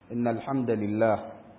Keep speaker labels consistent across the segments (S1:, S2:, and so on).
S1: إن الحمد لله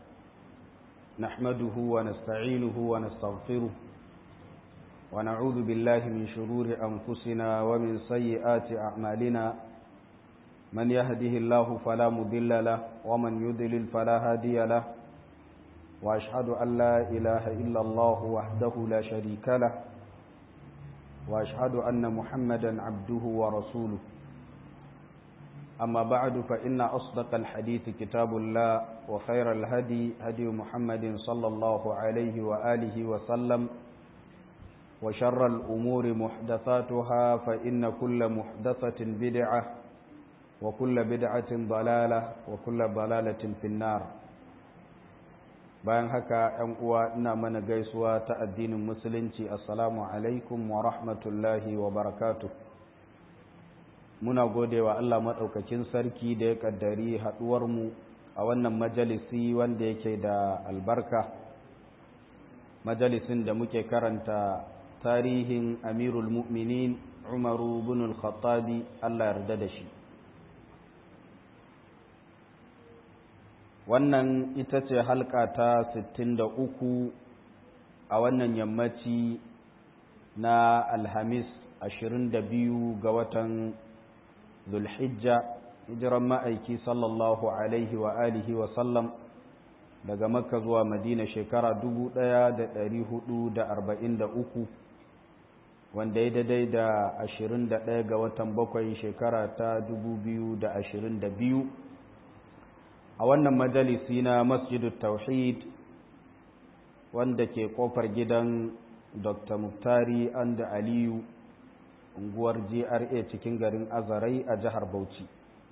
S1: نحمده ونستعينه ونستغفره ونعوذ بالله من شرور أنفسنا ومن سيئات أعمالنا من يهده الله فلا مضل له ومن يضلل فلا هادي له وأشهد أن لا إله إلا الله وحده لا شريك له وأشهد أن محمدا عبده ورسوله أما بعد فإن أصدق الحديث كتاب الله وخير الهدي هدي محمد صلى الله عليه وآله وسلم وشر الأمور محدثاتها فإن كل محدثة بدعة وكل بدعة ضلالة وكل ضلالة في النار bayan haka ‘yan uwa ina mana gaisuwa ta addinin musulunci assalamu alaikum wa rahmatullahi wa barakatuh muna gode wa Allah maɗaukakin sarki da ya ƙaddari haɗuwarmu a wannan majalisi wanda yake da albarka majalisin da muke karanta tarihin amirul mu'minin umaru bin al-khattabi Allah yarda da shi wannan ita ce halka ta 63 a wannan yammaci na alhamis 22 ga watan zulhijja hijiran ma'aiki sallallahu alaihi wa alihi wa sallam daga makka zuwa madina shekara 1443 wanda ya daidai da 21 ga watan bakwai shekara ta 2022 a wannan majalisi na masjidu tauhid wanda ke kofar gidan dr muftari anda aliyu unguwar GRA cikin garin Azarai a jihar Bauchi.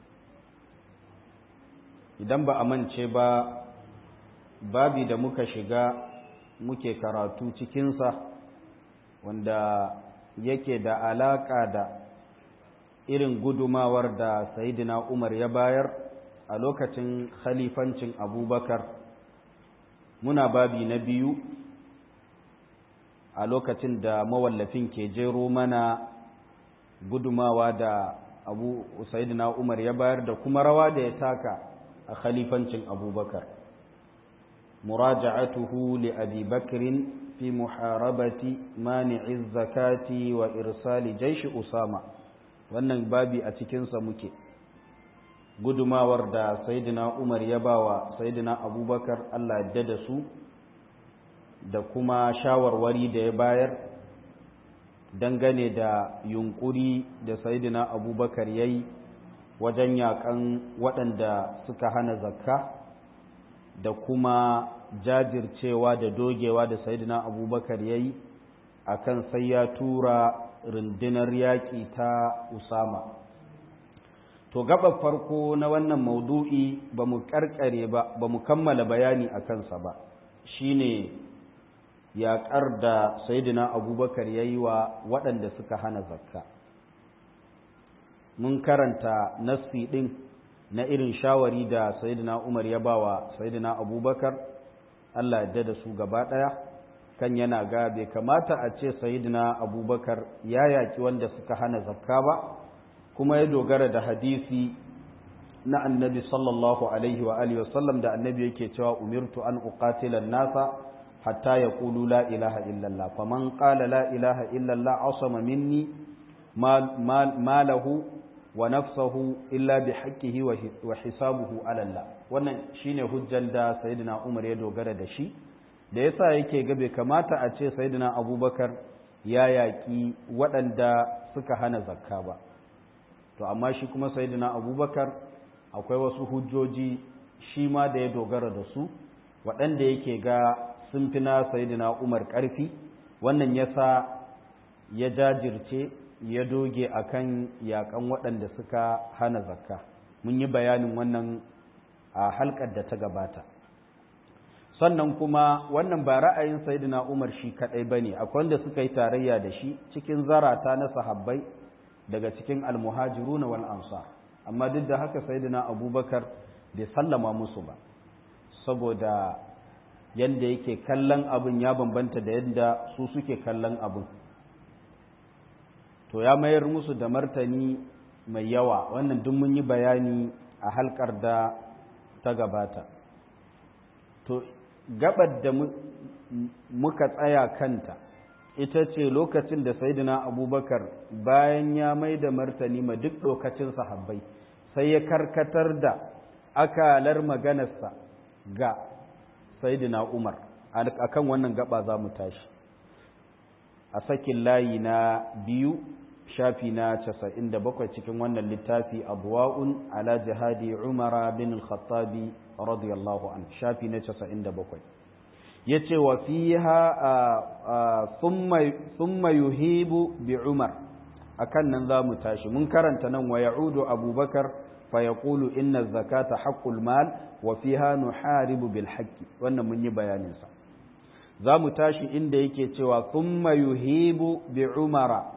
S1: Idan ba a mance ba, babi da muka shiga muke karatu cikinsa wanda yake da alaƙa da irin gudumawar da Saidina Umar ya bayar a lokacin khalifancin Abubakar. Muna babi na biyu a lokacin da mawallafin ke jero mana gudumawa da abu sayyidina umar ya bayar da kuma rawa da ya taka a khalifancin abubakar muraja'atuhu li abi bakrin fi muharabati mani'i zakati wa irsali jaishi usama wannan babi a cikinsa muke gudumawar da sayyidina umar ya bawa sayyidina abubakar allah yadda da su da kuma shawarwari da ya bayar dangane da yunkuri da sayidina abubakar ya yi wajen yakan waɗanda suka hana zakka da kuma jajircewa da dogewa da sayidina abubakar ya yi a kan sai ya tura rundunar yaƙi ta usama to gaba farko na wannan maudu'i ba mu ƙarƙare ba ba mu kammala bayani a kansa ba shine yaƙar da sayidina abubakar ya yi wa waɗanda suka hana zakka mun karanta nassi ɗin na irin shawari da sayidina umar ya ba wa sayidina abubakar allah yadda da su gaba ɗaya kan yana ga bai kamata a ce sayidina abubakar ya yaƙi wanda suka hana zakka ba kuma ya dogara da hadisi na annabi sallallahu alaihi wa alihi wasallam da annabi yake cewa umirtu an uqatila nasa حتى يقولوا لا إله إلا الله فمن قال لا إله إلا الله عصم مني مال مال ماله ونفسه إلا بحقه وحسابه على الله wannan shine hujjan da sayyidina Umar ya dogara da shi da yasa yake ga bai kamata a ce sayyidina Abubakar ya yaki waɗanda suka hana zakka ba to amma shi kuma sayyidina Abubakar akwai wasu hujjoji shi ma da ya dogara da su waɗanda yake ga sun fi na sayidina umar ƙarfi wannan yasa ya jajirce ya doge akan yakan waɗanda suka hana zakka mun yi bayanin wannan a halkar da ta gabata sannan kuma wannan ba ra'ayin sayidina umar shi kaɗai ba ne akwai wanda suka yi tarayya da shi cikin zarata na sahabbai daga cikin almuhajiru na wal ansar amma duk da haka sayidina abubakar bai sallama musu ba saboda yadda yake kallon abin ya bambanta da yadda su suke kallon abin to ya mayar musu da martani mai yawa wannan duk mun yi bayani a halkar da ta gabata to gabar da muka tsaya kanta ita ce lokacin da saidina abubakar bayan ya mai da martani ma duk lokacin sahabbai sai ya karkatar da akalar maganarsa ga saidina umar akan wannan gaba za mu tashi a sakin layi na biyu shafi na casa'in da bakwai cikin wannan littafi abuwa'un ala jihadi umara bin al-khattabi radiyallahu an shafi na casa'in da bakwai ya ce wa fiha thumma yuhibu bi umar akan nan za mu tashi mun karanta nan wa ya'udu abubakar fa yaqulu inna zakata haqqul mal wa fiha nuharibu bil haqqi wannan mun yi bayanin sa za mu tashi inda yake cewa thumma yuhibu bi umara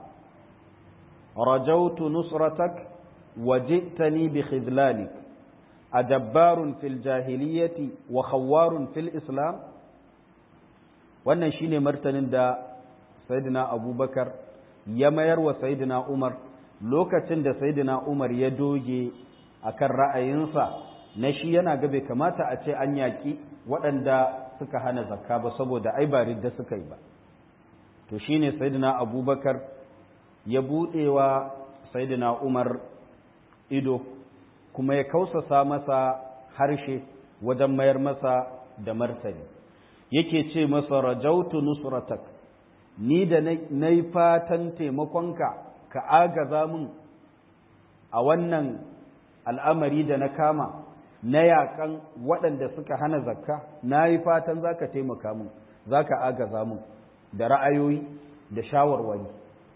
S1: رجوت نصرتك وجئتني بخذلانك أدبار في الجاهلية وخوار في الإسلام wannan shine martanin da sayyidina abubakar ya mayar wa sayyidina umar lokacin da sayyidina umar ya doge akan ra'ayinsa na shi yana ga bai kamata a ce an yaƙi waɗanda suka hana zakka ba saboda ai ba ridda suka yi ba to shine sayyidina abubakar ya buɗewa saidina Umar ido kuma ya kausasa masa harshe wajen mayar masa da martani yake ce masa rajautu nusratak ni da na yi fatan taimakonka ka agaza min a wannan al'amari da na kama na yakan waɗanda suka hana zakka na yi fatan za ka taimaka min za ka agaza min da ra'ayoyi da shawarwari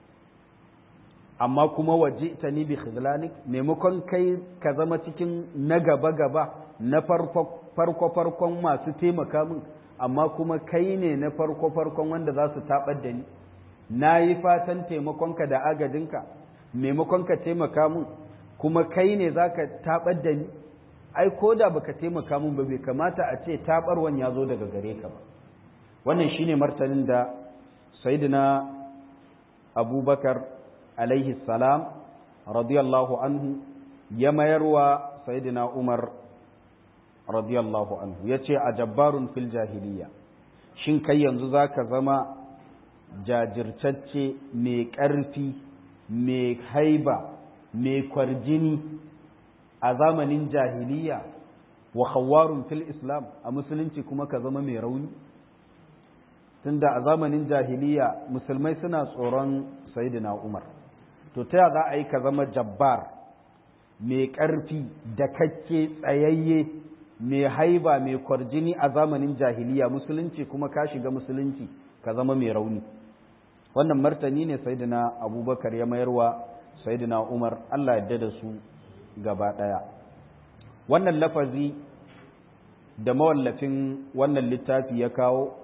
S1: amma kuma waje ta ni bi khizlanik maimakon kai ka zama cikin na gaba gaba na farko farkon masu taimaka min amma kuma kai ne na farko farkon wanda za su tabar da ni na yi fatan taimakonka da agadinka maimakon ka taimaka min kuma kai ne za ka tabar da ni ai ko da baka taimaka min ba bai kamata a ce tabarwan ya zo daga gare ka ba wannan shine martanin da sayyidina abubakar alaihi salam radiyallahu anhu ya mayarwa sayyidina Umar radiyallahu anhu ya ce a jabbarun fil jahiliya shin kai yanzu za ka zama jajirtacce mai ƙarfi mai haiba mai kwarjini a zamanin jahiliya wa khawwarun fil islam a musulunci kuma ka zama mai rauni tunda a zamanin jahiliya musulmai suna tsoron sayyidina Umar to ta za a yi ka zama jabbar mai ƙarfi da kakke tsayayye mai haiba mai kwarjini a zamanin jahiliya musulunci kuma ka shiga musulunci ka zama mai rauni wannan martani ne saidina abubakar ya mayarwa saidina umar allah yadda da su gaba ɗaya wannan lafazi da mawallafin wannan littafi ya kawo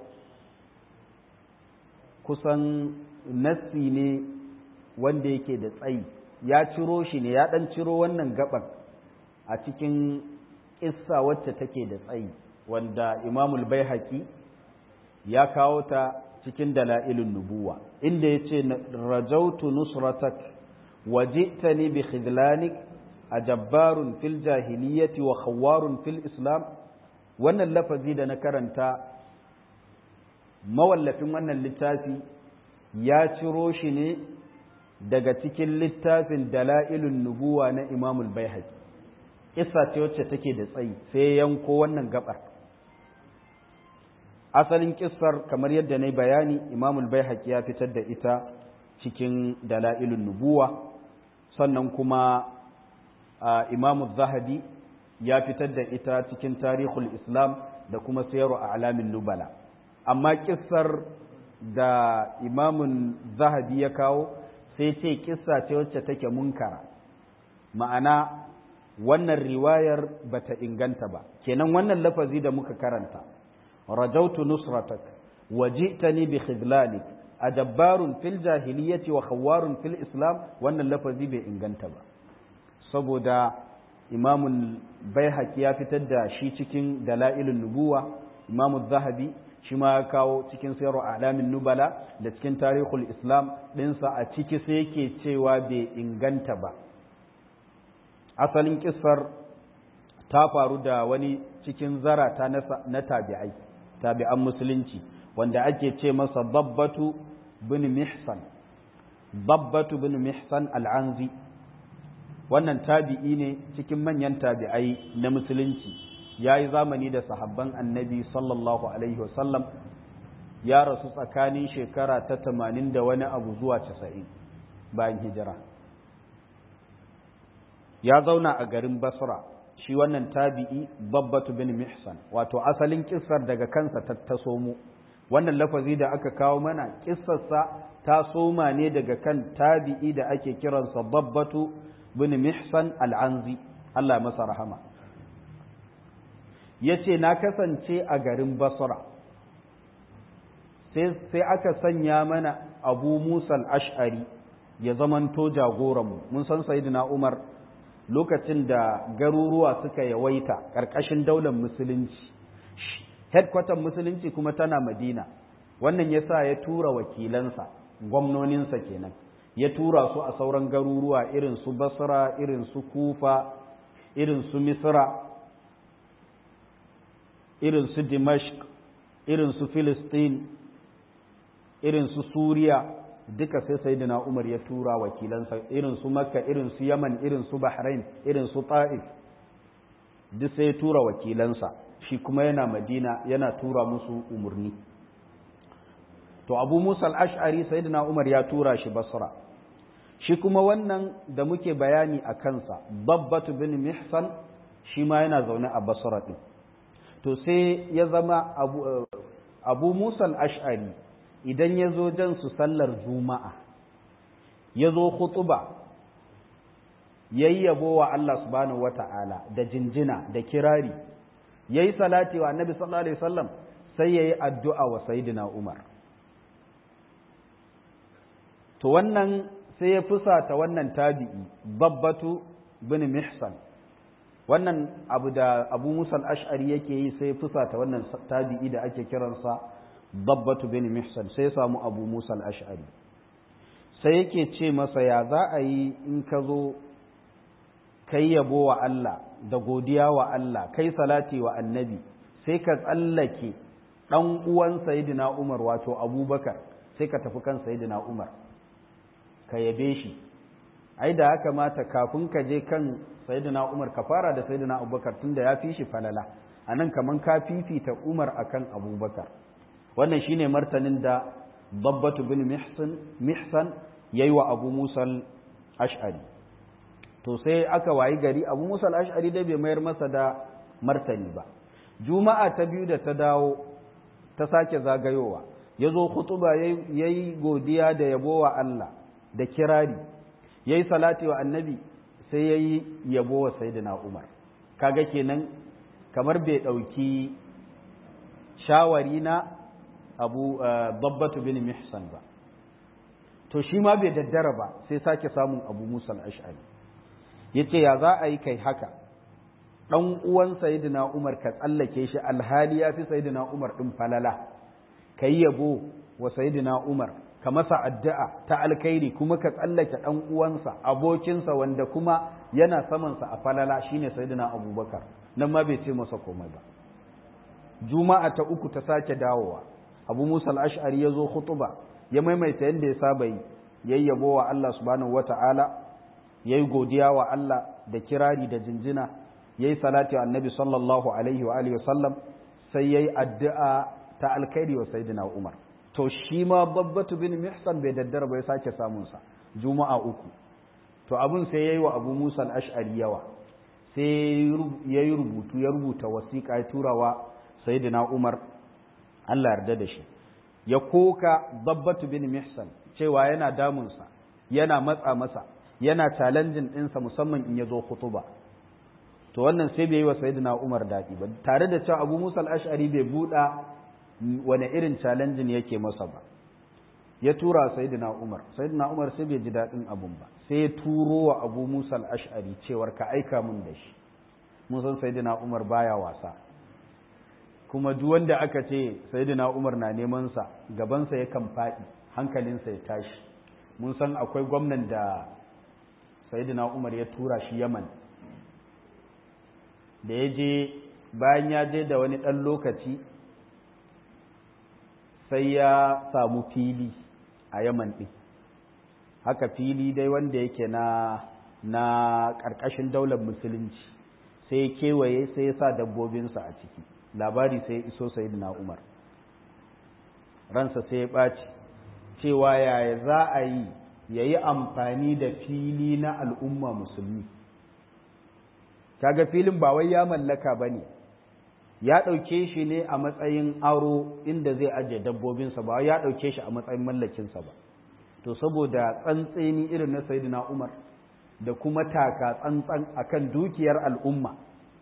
S1: kusan nassi ne wanda yake da tsayi ya ciro shi ne ya ɗan ciro wannan gaban a cikin ƙissa wacce take da tsayi wanda imamul bai ya kawo ta cikin dala'ilun nubuwa inda ya ce rajautu nusratak waji'tani bi khidlanik a jabbarun fil jahiliyyati wa khawwarun fil islam wannan lafazi da na karanta mawallafin wannan littafi ya ciro shi ne daga cikin littafin dala'ilun nubuwa na imamul bai isa ce wacce take da tsayi sai yanko wannan gabar asalin kissar kamar yadda na bayani imamul bai ya fitar da ita cikin dala'ilun nubuwa sannan kuma imamu zahabi ya fitar da ita cikin tarihul islam da kuma sayarwa a alamin nubala amma kissar da imamun zahabi ya kawo sai ce kissa ce wacce take munkara ma'ana wannan riwayar bata inganta ba kenan wannan lafazi da muka karanta rajautu nusratak waji'tani bi khidlanik adabbarun fil jahiliyyati wa khawwarun fil islam wannan lafazi bai inganta ba saboda imamul baihaqi ya fitar da shi cikin dalailun nubuwa imamu zahabi shi ma ya kawo cikin sayarwa alamin nubala da cikin tarihul islam ɗinsa a ciki sai yake cewa bai inganta ba asalin kisar ta faru da wani cikin zarata na tabi'ai tabi'an musulunci wanda ake ce masa babbatu bin mihsan babbatu bin mihsan al'anzi wannan tabi'i ne cikin manyan tabi'ai na musulunci ya yi zamani da sahabban annabi sallallahu alaihi wasallam ya rasu tsakanin shekara ta tamanin da wani abu zuwa casa'in bayan hijira ya zauna a garin basra shi wannan tabi'i babbatu bin mihsan wato asalin kissar daga kansa ta taso mu wannan lafazi da aka kawo mana kissarsa ta soma ne daga kan tabi'i da ake kiransa babbatu bin mihsan al'anzi Allah masa rahama ya ce na kasance a garin basra sai aka sanya mana abu musa al'ash'ari ya zamanto jagoranmu mun san sayidina umar lokacin da garuruwa suka yawaita ƙarƙashin daular musulunci headquarter musulunci kuma tana madina wannan ya sa ya tura wakilansa gwamnoninsa kenan ya tura su a sauran garuruwa irin su basra irin su kufa irin su misra irin su dimashq irin su filistin irin su suriya duka sai sayyidina umar ya tura wakilansa irin su makka irin su yaman irin su bahrain irin su ta'if duk sai ya tura wakilansa shi kuma yana madina yana tura musu umarni to abu musa al-ash'ari sayyidina umar ya tura shi basra shi kuma wannan da muke bayani a kansa babbatu bin mihsan shi ma yana zaune a basra din to sai ya zama abu, abu musa al-ash'ari idan ya zo jan su sallar juma'a ya zo khutuba yayyabo wa Allah subhanahu wata'ala da jinjina da kirari yayi salati wa annabi sallallahu alaihi wasallam sai yayi addu'a wa sayyidina Umar to wannan sai ya fusata wannan tabi'i babbatu bin mihsan wannan abu da abu musa al-ash'ari yake yi sai ya fusata wannan tabi'i da ake kiransa babbatu bin mihsan sai ya samu abu musa al-ash'ari sai yake ce masa ya za a yi in ka zo kai yabo wa Allah da godiya wa Allah kai salati wa annabi sai ka tsallake ɗan uwan sayidina Umar wato Abubakar sai ka tafi kan sayidina Umar ka yabe shi ai da haka mata kafin ka je kan sayidina Umar ka fara da sayidina Abubakar tunda ya fi shi falala anan kaman ka fifita Umar akan Abubakar wannan shine martanin da Babbatu bin Mihsan Mihsan yayi wa Abu Musa al-Ash'ari to sai aka wayi gari Abu Musa al-Ash'ari dai bai mayar masa da martani ba Juma'a ta biyu da ta dawo ta sake zagayowa yazo khutuba yayi godiya da yabo wa Allah da kirari yayi salati wa annabi sai yayi yabo wa sayyidina Umar kaga kenan kamar bai dauki shawari na Abu Babbatu bin Mihsan ba to shi ma bai daddara ba sai sake samun Abu Musa al-Ash'ari yace ya za a yi kai haka dan uwan sayyidina Umar ka tsallake shi alhali ya fi sayyidina Umar din falala kai yabo wa sayyidina Umar ka masa addu'a ta alkhairi kuma ka tsallake dan uwansa abokinsa wanda kuma yana saman sa a falala shine sayyidina Abubakar nan ma bai ce masa komai ba juma'a ta uku ta sake dawowa Abu Musa al-Ash'ari ya zo khutuba ya maimaita yanda ya saba yi yayyabo wa Allah subhanahu wata'ala yayi godiya wa Allah da kirari da jinjina yayi salati wa annabi sallallahu alaihi wa alihi wasallam sai yayi addu'a ta alkhairi wa sayyidina Umar to shi ma babbatu bin mihsan bai daddara bai sake samun sa juma'a uku to abun sai yayi wa Abu Musa al-Ash'ari yawa sai yayi rubutu ya rubuta wasiƙa ya turawa sayyidina Umar Allah yarda da shi ya koka babbatu bin mihsan cewa yana damunsa yana matsa masa yana challenging ɗinsa musamman in ya zo khutuba to wannan sai bai yi wa sayyidina Umar daɗi ba tare da cewa Abu Musa al-Ash'ari bai buɗa wani irin challenging yake masa ba ya tura sayyidina Umar sayyidina Umar sai bai ji daɗin abun ba sai ya turo wa Abu Musa al-Ash'ari cewar ka aika mun da shi mun san sayyidina Umar baya wasa kuma duk wanda aka ce sayyidina Umar na neman sa gabansa yakan faɗi hankalinsa ya tashi mun san akwai gwamnan da sayyidina Umar ya tura shi Yaman da ya je bayan ya je da wani ɗan lokaci sai ya samu fili a yaman ɗin haka fili dai wanda yake na na ƙarƙashin daular musulunci sai kewaye sai ya sa dabbobinsa a ciki labari sai ya iso sai na umar ransa sai ya ɓaci cewa yaya za a yi ya yi amfani da fili na al'umma musulmi kaga filin ba wai ya mallaka ba ne ya ɗauke shi ne a matsayin aro inda zai ajiye dabbobinsa ba ya ɗauke shi a matsayin mallakinsa ba to saboda tsantseni irin na sayidina umar da kuma taka tsantsan akan dukiyar al'umma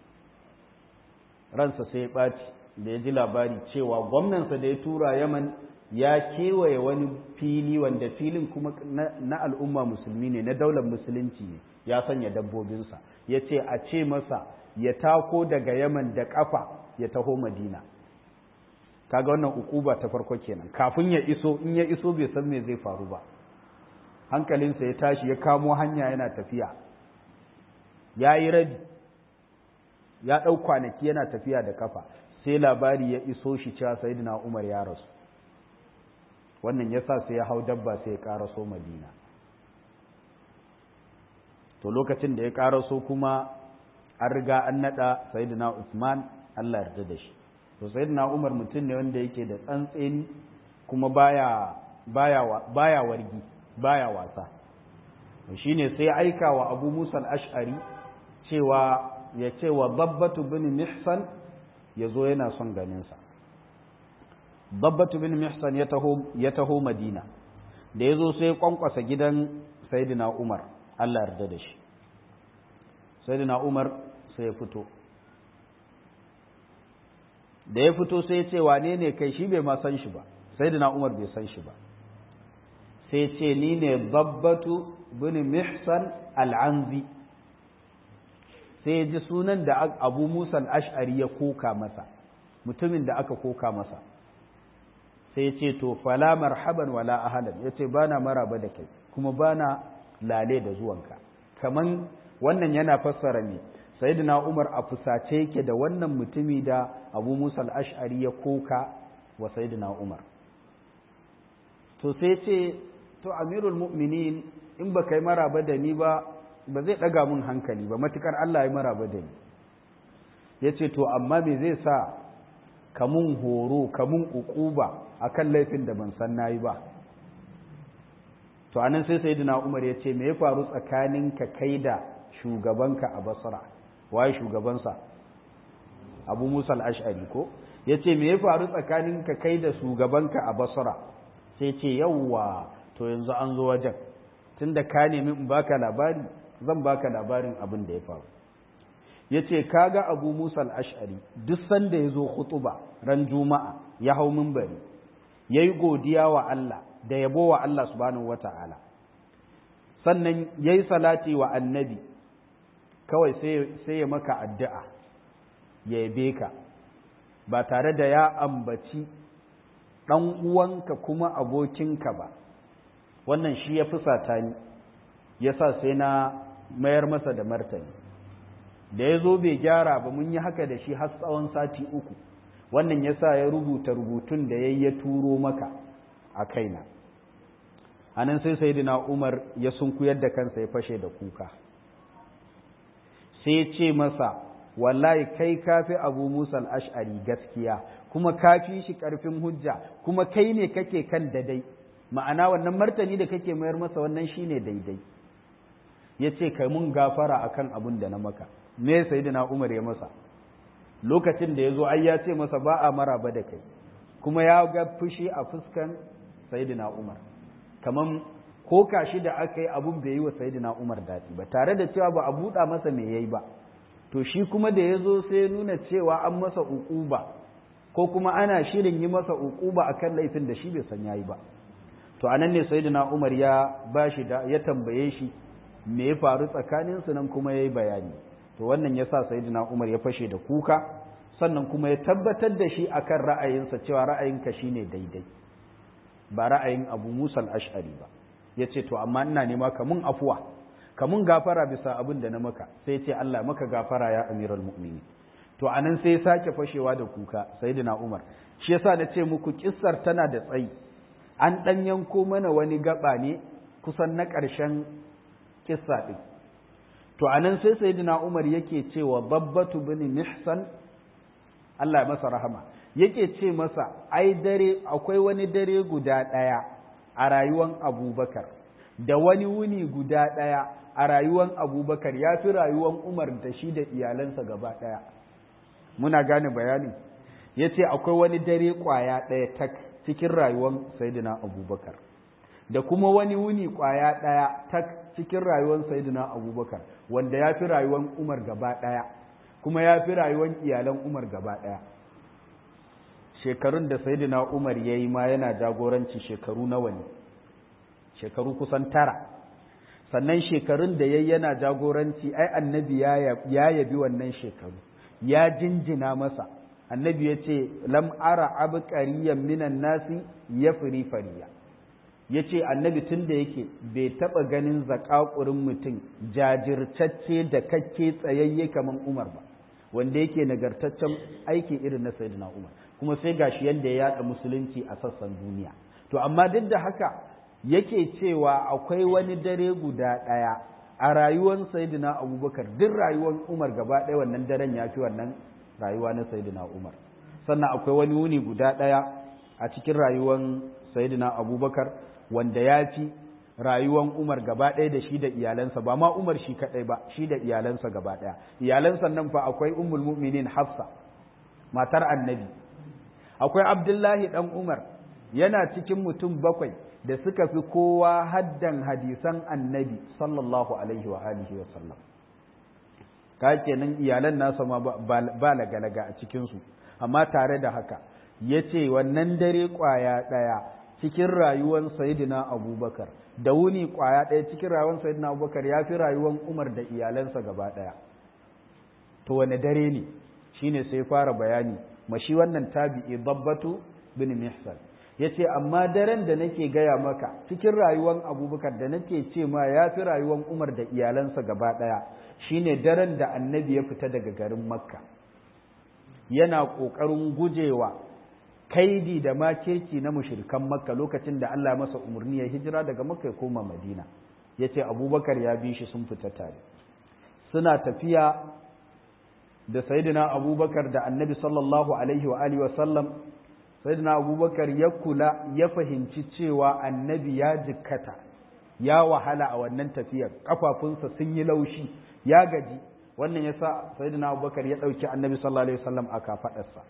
S1: ransa sai ya ɓaci da ya ji labari cewa gwamnansa da ya tura yaman ya kewaye wani fili wanda filin kuma na al'umma musulmi ne na daular musulunci ne ya sanya dabbobinsa ya ce a ce masa ya tako daga yaman da ƙafa ya taho madina kaga wannan ukuba ta farko kenan kafin ya iso in ya iso bai san me zai faru ba hankalinsa ya tashi ya kamo hanya yana tafiya ya yi rabi ya ɗau kwanaki yana tafiya da kafa sai labari ya iso shi cewa sayyidina umar ya rasu wannan ya sa sai ya hau dabba sai ya ƙaraso madina to lokacin da ya ƙaraso kuma an riga an naɗa sayyidina usman allah yarda da shi to sayyidina umar mutum ne wanda yake da tsantseni kuma baya baya baya wargi baya wasa shine sai aika wa abu musa al-ash'ari cewa ya ce wa babbatu bin mihsan ya zo yana son ganinsa babbatu bin mihsan ya taho madina da ya zo sai kwankwasa gidan saidina umar allah yarda da shi saidina umar sai ya fito da ya fito sai ya ce wane ne kai shi bai ma san shi ba saidina umar bai san shi ba sai ce ni ne babbatu bin mihsan al'anzi sai ya ji sunan da abu musa ash'ari ya koka masa mutumin da aka koka masa sai ya ce to fala marhaban wala ahalan ya ce ba na maraba da kai kuma ba na lale da zuwanka kaman wannan yana fassara ne sayyidina umar a fusace yake da wannan mutumi da abu musa ash'ari ya koka wa sayyidina umar to sai ce to amirul mu'minin in ba kai maraba da ni ba ba zai ɗaga mun hankali ba matukar Allah ya maraba da ni ya ce to amma me zai sa kamun horo kamun ukuba akan laifin da ban san nayi ba to anan sai sayyidina Umar ya ce me ya faru tsakanin ka kai da shugabanka a Basra waye shugabansa Abu Musa al-Ash'ari ko yace me ya faru tsakanin ka kai da shugabanka a Basra sai ce yawwa to yanzu an zo wajen tunda ka nemi in baka labari zan baka labarin abin da ya faru ya ce kaga abu musa al'ashari duk sanda ya zo khutuba ran juma'a ya hau mimbari ya yi godiya wa Allah da yabo wa Allah subhanahu wa ta'ala sannan ya yi salati wa annabi kawai sai ya maka addu'a ya yabe ka ba tare da ya ambaci ɗan uwanka kuma abokinka ba wannan shi ya fusata ni ya sa sai na mayar masa da martani da ya zo bai gyara ba mun yi haka da shi har tsawon sati uku wannan ya sa ya rubuta rubutun da ya ya turo maka a kaina a nan sai sai umar ya sunkuyar da kansa ya fashe da kuka sai ya ce masa wallahi kai kafi abu musa ash'ari gaskiya kuma kafi shi karfin hujja kuma kai ne kake kan dadai ma'ana wannan martani da kake mayar masa wannan shine daidai ya ce kai mun gafara akan abin da na maka me sayyidina umar ya masa lokacin da ya zo ai ya ce masa ba a maraba da kai kuma ya ga fushi a fuskan sayyidina umar kaman ko kashi da aka yi abun bai yi wa sayyidina umar daɗi ba tare da cewa ba a buɗa masa me yayi ba to shi kuma da ya zo sai nuna cewa an masa uquba ko kuma ana shirin yi masa uquba akan laifin da shi bai san yayi ba to anan ne sayyidina umar ya bashi da ya tambaye shi me ya faru tsakaninsu nan kuma ya yi bayani to wannan ya sa sayidina umar ya fashe da kuka sannan kuma ya tabbatar da shi akan ra'ayinsa cewa ra'ayinka shine daidai ba ra'ayin abu musa ash'ari ba ya ce to amma ina nema ka mun afuwa ka mun gafara bisa abin da na maka sai ce allah maka gafara ya amiral mu'mini to anan sai ya sake fashewa da kuka sayyidina umar shi yasa na ce muku kissar tana da tsayi an ɗan yanko mana wani gaba ne kusan na ƙarshen kissa ɗin to anan sai sayyidina umar yake cewa babbatu bin mihsan Allah ya masa rahama yake ce masa ai dare akwai wani dare guda ɗaya a rayuwan abubakar da wani wuni guda ɗaya a rayuwan abubakar ya fi rayuwan umar da shi da iyalansa gaba ɗaya muna gane bayani ya ce akwai wani dare ƙwaya ɗaya tak cikin rayuwan sayidina abubakar da kuma wani wuni ƙwaya ɗaya tak cikin rayuwan sayidina abubakar wanda ya fi rayuwan umar gaba ɗaya kuma ya fi rayuwan iyalan umar gaba ɗaya shekarun da sayidina umar ya yi ma yana jagoranci shekaru nawa ne shekaru kusan tara sannan shekarun da ya yana jagoranci ai annabi ya yabi wannan shekaru ya jinjina masa annabi ya ce lam ara abqariyan minan nasi ya firi fariya ya ce annabi tun da yake bai taɓa ganin zakakurin mutum jajirtacce da kakke tsayayye kamar umar ba wanda yake nagartaccen aiki irin na sayyidina umar kuma sai gashi yadda ya yada musulunci a sassan duniya to amma duk da haka yake cewa akwai wani dare guda ɗaya a rayuwar sayidina abubakar duk rayuwar umar gaba ɗaya wannan daren ya fi wannan rayuwa na sayidina umar sannan akwai wani wuni guda ɗaya a cikin rayuwar sayidina abubakar wanda ya fi rayuwar umar gaba ɗaya da shi da iyalansa ba ma umar shi kaɗai ba shi da iyalansa gaba ɗaya iyalansa nan fa akwai ummul mu'minin hafsa matar annabi akwai abdullahi ɗan umar yana cikin mutum bakwai da suka fi kowa haddan hadisan annabi sallallahu alaihi wa alihi wa sallam ka kenan iyalan nasa ma ba lagalaga a cikinsu amma tare da haka ya ce wannan dare ƙwaya ɗaya cikin rayuwar sayidina abubakar da wuni ƙwaya ɗaya cikin rayuwar sayidina abubakar ya fi rayuwar umar da iyalansa gaba ɗaya to wane dare ne shine sai fara bayani mashi wannan tabi'i dabbatu bin mihsan ya ce amma daren da nake gaya maka cikin rayuwar abubakar da nake ce ma ya fi rayuwar umar da iyalansa gaba ɗaya shine daren da annabi ya fita daga garin makka yana ƙoƙarin gujewa kaidi da makirci na mushrikan makka lokacin da allah masa umarni ya hijira daga makka ya koma madina ya ce abubakar ya bi shi sun fita tare suna tafiya da sayidina abubakar da annabi sallallahu alaihi wa alihi wa sallam sayyidina abubakar ya kula ya fahimci cewa annabi ya jikkata ya wahala a wannan tafiyar kafafunsa sun yi laushi ya gaji wannan ya sa sayyidina abubakar ya ɗauki annabi sallallahu alaihi wasallam a kafaɗarsa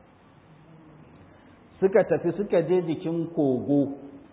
S1: suka tafi suka je jikin kogo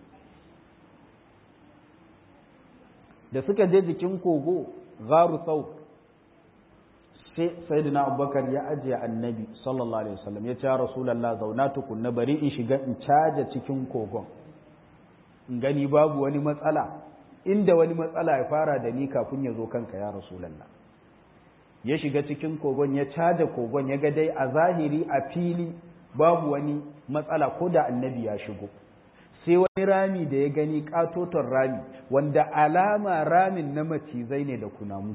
S1: da suka je jikin kogo garu sau sai sayyidina abubakar ya ajiye annabi sallallahu alaihi wasallam ya ce rasulallah zauna tukunna bari in shiga in caja cikin kogon in gani babu wani matsala inda wani matsala ya fara da ni kafin ya zo kanka ya rasulallah ya shiga cikin kogon ya caja kogon ya ga dai a zahiri a fili babu wani matsala ko da annabi ya shigo sai wani rami da ya gani katoton rami wanda alama ramin na macizai ne da kunamu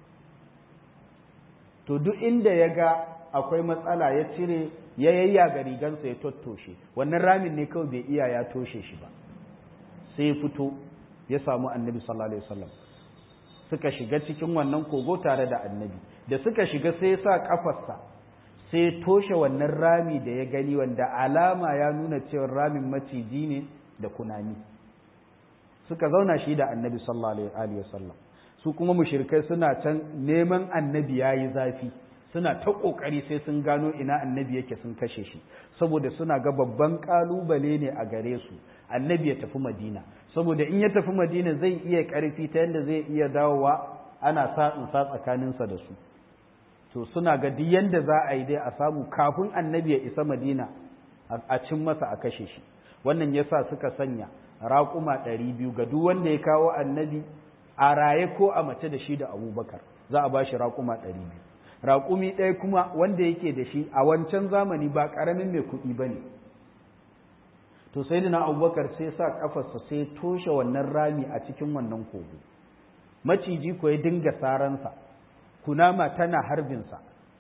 S1: to duk inda ya ga akwai matsala ya cire ya yayya ga rigansa ya tottoshe wannan ramin ne kawai bai iya ya toshe shi ba sai ya fito ya samu annabi sallallahu alaihi wasallam suka shiga cikin wannan kogo tare da annabi da suka shiga sai ya sa kafarsa sai ya toshe wannan rami da ya gani wanda alama ya nuna cewa ramin maciji ne da kunami suka zauna shi da annabi sallallahu alaihi wasallam su kuma mushrikai suna can neman annabi yayi zafi suna ta kokari sai sun gano ina annabi yake sun kashe shi saboda suna ga babban kalubale ne a gare su annabi ya tafi madina saboda in ya tafi madina zai iya karfi ta yadda zai iya dawowa ana sa in sa tsakaninsa da su to suna ga duk yanda za a yi dai a samu kafin annabi ya isa madina a cin masa a kashe shi wannan yasa suka sanya raƙuma ɗari biyu ga duk wanda ya kawo annabi a raye ko a mace da shi da abubakar za a ba shi raƙuma ɗari biyu raƙumi ɗaya kuma wanda yake da shi a wancan zamani ba ƙaramin mai kuɗi ba ne to sai na abubakar sai sa ƙafarsa sai toshe wannan rami a cikin wannan kogo maciji ko ya dinga saransa kunama tana harbinsa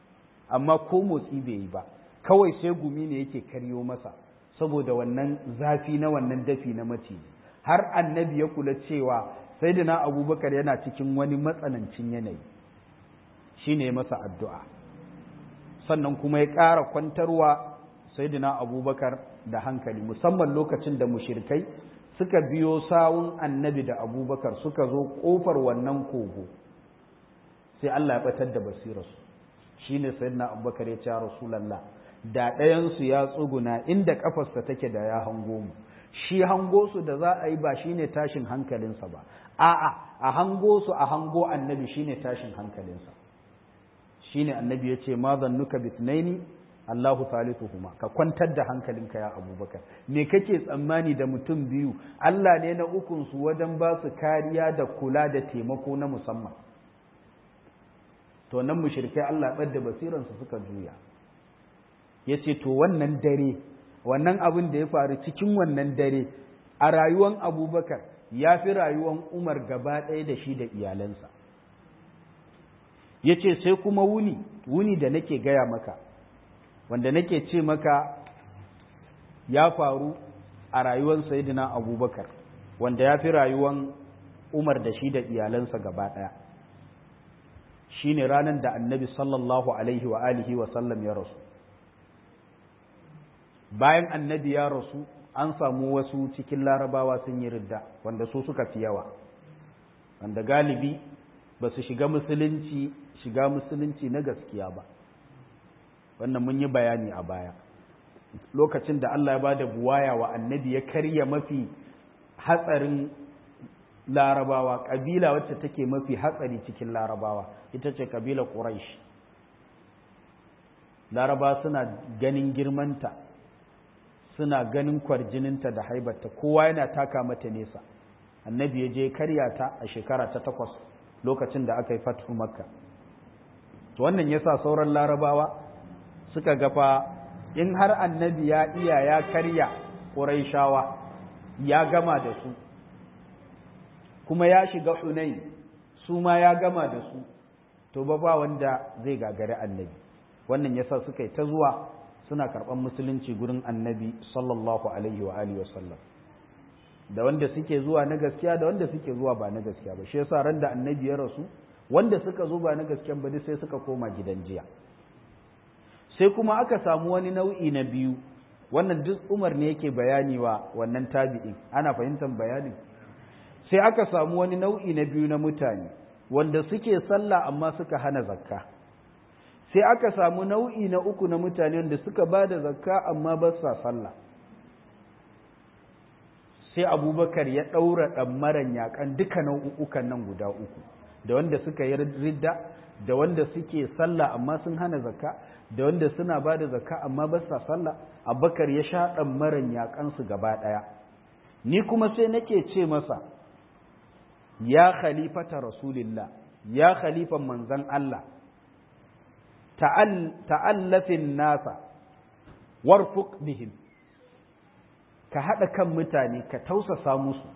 S1: amma ko motsi bai yi ba kawai sai gumi ne yake karyo masa saboda wannan zafi na wannan dafi na maciji har annabi ya kula cewa sayyidina abubakar yana cikin wani matsanancin yanayi shine masa addu'a sannan kuma ya ƙara kwantarwa sayyidina abubakar da hankali musamman lokacin da mushirkai suka biyo sawun annabi da abubakar suka zo ƙofar wannan kogo sai Allah ya batar da basirarsu shi ne sayyidina abubakar ya ce rasulallah da ɗayansu ya tsuguna inda ƙafarsa take da ya hango mu shi hango su da za a yi ba shine tashin hankalinsa ba a'a a hango su a hango annabi shine tashin hankalinsa shine annabi ya ce ma zannuka bitnaini Allahu thalithuhuma ka kwantar da hankalinka ya Abubakar me kake tsammani da mutum biyu Allah ne na ukun su wajen ba su kariya da kula da taimako na musamman to nan mushrikai Allah bar da basiran su suka juya yace to wannan dare wannan abin da ya faru cikin wannan dare a rayuwan Abubakar ya fi rayuwan Umar gaba ɗaya da shi da iyalansa yace sai kuma wuni wuni da nake gaya maka wanda nake ce maka ya faru a rayuwar sayidina abubakar wanda ya fi rayuwar umar da shi da iyalansa gaba ɗaya shi ne ranar da annabi sallallahu alaihi wa alihi wa sallam ya rasu bayan annabi ya rasu an samu wasu cikin larabawa sun yi ridda wanda su suka fi yawa wanda galibi ba su shiga musulunci shiga musulunci na gaskiya ba wannan mun yi bayani a baya lokacin da Allah ya ba da buwaya wa annabi ya karya mafi hatsarin larabawa ƙabila wacce take mafi hatsari cikin larabawa ita ce ƙabila ƙuraish laraba suna ganin girmanta suna ganin kwarjininta da haibarta kowa yana taka mata nesa annabi ya je karya ta a shekara ta takwas lokacin da aka yi fatu makka to wannan yasa sauran larabawa suka gafa in har annabi ya iya ya karya ƙuraishawa ya gama da su kuma ya shiga hunai su ma ya gama da su to ba ba wanda zai gagari annabi wannan yasa suka yi ta zuwa suna karɓar musulunci gurin annabi sallallahu alaihi wa alihi wasallam da wanda suke zuwa na gaskiya da wanda suke zuwa ba na gaskiya ba shi yasa ran da annabi ya rasu wanda suka zo ba na gaskiya ba sai suka koma gidan jiya sai kuma aka samu wani nau'i na biyu wannan duk umar ne yake bayani wa wannan tabi'in ana fahimtar bayanin sai aka samu wani nau'i na biyu na mutane wanda suke sallah amma suka hana zakka sai aka samu nau'i na uku na mutane wanda suka ba da zakka amma ba sa sallah sai abubakar ya ɗaura ɗammaran yaƙan duka nau'ukan nan guda uku da wanda suka yi ridda da wanda suke sallah amma sun hana zakka da wanda suna ba da zakka amma ba sa sallah abubakar ya sha ɗammaran yaƙansu gaba ɗaya ni kuma sai nake ce masa ya khalifata rasulillah ya khalifan manzan Allah ta'allafin nasa warfuk bihim ka haɗa kan mutane ka tausasa musu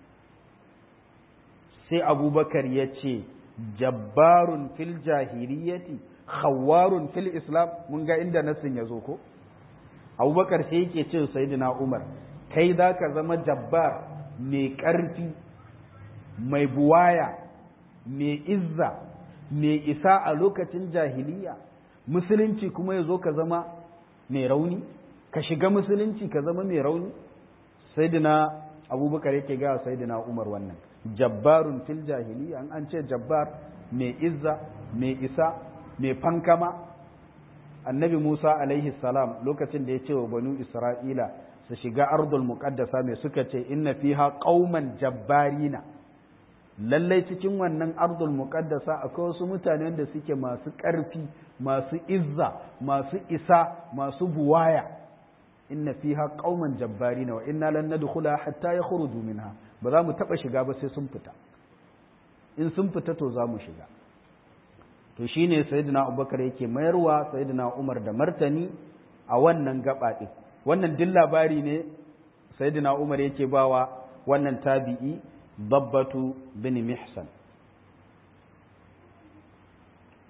S1: sai abubakar ya ce jabbarun fil jahiliyyati khawwarun fil islam mun ga inda nasin ya zo ko abubakar sai yake ce sayyidina umar kai za ka zama jabbar mai ƙarfi mai buwaya mai izza mai isa a lokacin jahiliya musulunci kuma ya zo ka zama mai rauni ka shiga musulunci ka zama mai rauni sayyidina abubakar yake ga sayyidina umar wannan jabbarun fil jahiliya an an ce jabbar mai izza mai isa mai fankama annabi musa alaihi salam lokacin da ya ce wa banu isra'ila su shiga ardul muqaddasa mai suka ce inna fiha qauman jabbarina lallai cikin wannan ardul muqaddasa akwai wasu mutane da suke masu ƙarfi masu izza masu isa masu buwaya inna fiha qauman jabbarina wa inna lan nadkhula hatta yakhruju minha ba za mu taba shiga ba sai sun fita in sun fita to za mu shiga to shine sayyidina abubakar yake mayarwa sayyidina umar da martani a wannan gaba din wannan duk labari ne sayyidina umar yake bawa wannan tabi'i dabbatu bin mihsan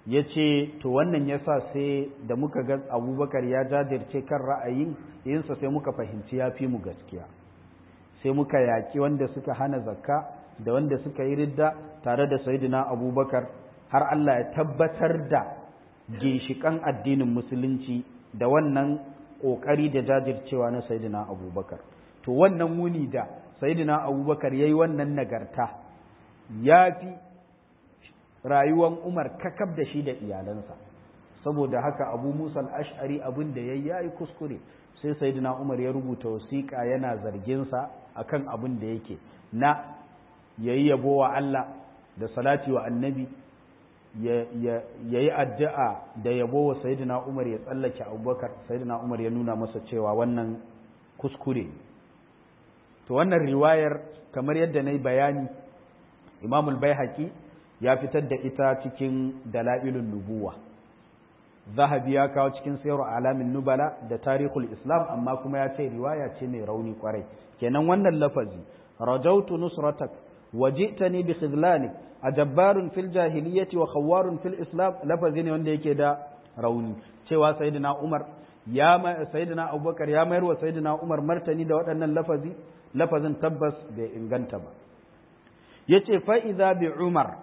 S1: ya ce to wannan ya sa sai da muka ga abubakar ya jajirce kan ra'ayin yinsa sai muka fahimci ya fi mu gaskiya sai muka yaƙi wanda suka hana zakka da wanda suka yi ridda tare da sayidina abubakar har Allah ya tabbatar da ginshiƙan addinin musulunci da wannan ƙoƙari da jajircewa na sayidina abubakar to wannan muni da sayidina abubakar ya yi wannan nagarta ya fi rayuwan umar kakab da shi da iyalansa saboda haka abu musa al'ash'ari abin da ya yi kuskure sai sayidina umar ya rubuta wasiƙa yana zarginsa akan abin da yake na ya yi yabo wa Allah da salati wa annabi ya yi addu'a da yabo wa sayidina umar ya tsallake abubakar sayidina umar ya nuna masa cewa wannan kuskure to wannan riwayar kamar yadda na yi bayani imamul bai ya fitar da ita cikin dala'ilun nubuwa zahabi ya kawo cikin sayar alamin nubala da tarihul islam amma kuma ya ce riwaya ce mai rauni kwarai kenan wannan lafazi rajautu nusratak waji'tani bi khidlanik ajabbarun fil jahiliyyati wa khawwarun fil islam lafazi ne wanda yake da rauni cewa sayyidina umar ya sayyidina abubakar ya mayar wa sayyidina umar martani da waɗannan lafazi lafazin tabbas bai inganta ba yace fa idza bi umar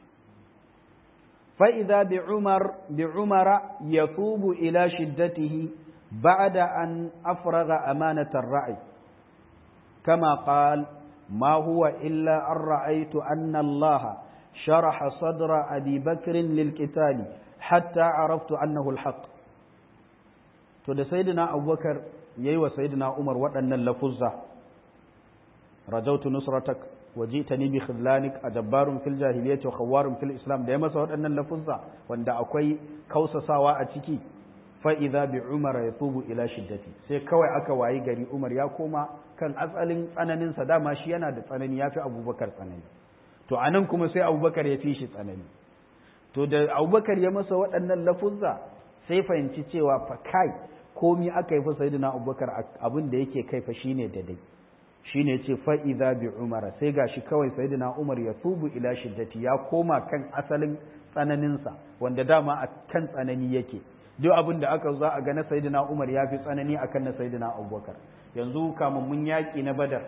S1: فإذا بعمر بعمر يتوب إلى شدته بعد أن أفرغ أمانة الرعي كما قال ما هو إلا أن رأيت أن الله شرح صدر أبي بكر للقتال حتى عرفت أنه الحق تود سيدنا أبو بكر يي سيدنا عمر وأن اللفظة رجوت نصرتك wajitani bi khidlanik ajabbarun fil jahiliyyati wa khawwarun fil islam da ya masa waɗannan lafuzza wanda akwai kausasawa a ciki fa idza bi umar yatubu ila shiddati sai kawai aka wayi gari umar ya koma kan asalin tsananin sa dama shi yana da tsanani yafi abubakar tsanani to anan kuma sai abubakar ya fi shi tsanani to da abubakar ya masa waɗannan lafuzza sai fahimci cewa fa kai komi aka yi fa sayyidina abubakar abin da yake kai fa shine daidai shine ce fa'iza bi umara sai gashi kawai sayyidina umar ya tubu ila shiddati ya koma kan asalin tsananinsa wanda dama a kan tsanani yake duk abin da aka za a ga na sayyidina umar ya fi tsanani akan na sayyidina abubakar yanzu kamun mun yaƙi na badar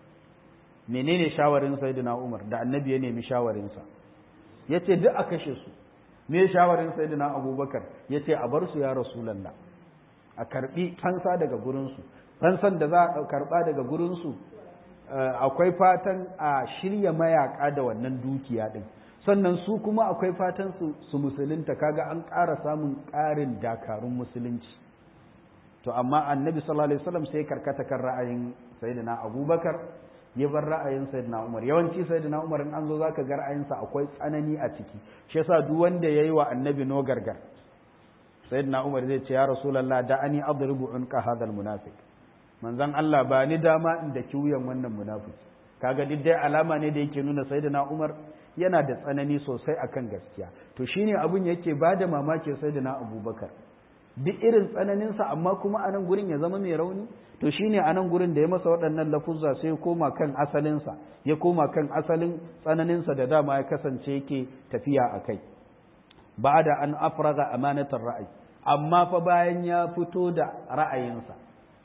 S1: menene shawarin sayyidina umar da annabi ya nemi shawarinsa ya ce duk a kashe su me shawarin sayyidina abubakar ya ce a bar su ya rasulallah a karbi fansa daga gurinsu fansan da za a karɓa daga gurinsu akwai fatan a shirya mayaka da wannan dukiya ɗin sannan su kuma akwai fatan su musulunta kaga an ƙara samun ƙarin dakarun musulunci to amma annabi sallallahu alaihi wasallam sai karkata kan ra'ayin sayyidina abubakar ya bar ra'ayin sayyidina umar yawanci sayyidina umar in an zo zaka ga ra'ayinsa akwai tsanani a ciki shi yasa duk wanda yayi wa annabi no gargar sayyidina umar zai ce ya rasulullah da ani adribu unqa hadha almunafiq manzon Allah ba ni dama in da kiwuyan wannan munafiki kaga duk dai alama ne da yake nuna sayyidina Umar yana da tsanani sosai akan gaskiya to shine abun yake bada mamaki sayyidina Abubakar duk irin tsananin sa amma kuma anan gurin ya zama mai rauni to shine anan gurin da ya masa waɗannan lafuzza sai ya koma kan asalin sa ya koma kan asalin tsananin sa da dama ya kasance yake tafiya akai ba'da an afraga amanatar ra'ayi amma fa bayan ya fito da ra'ayinsa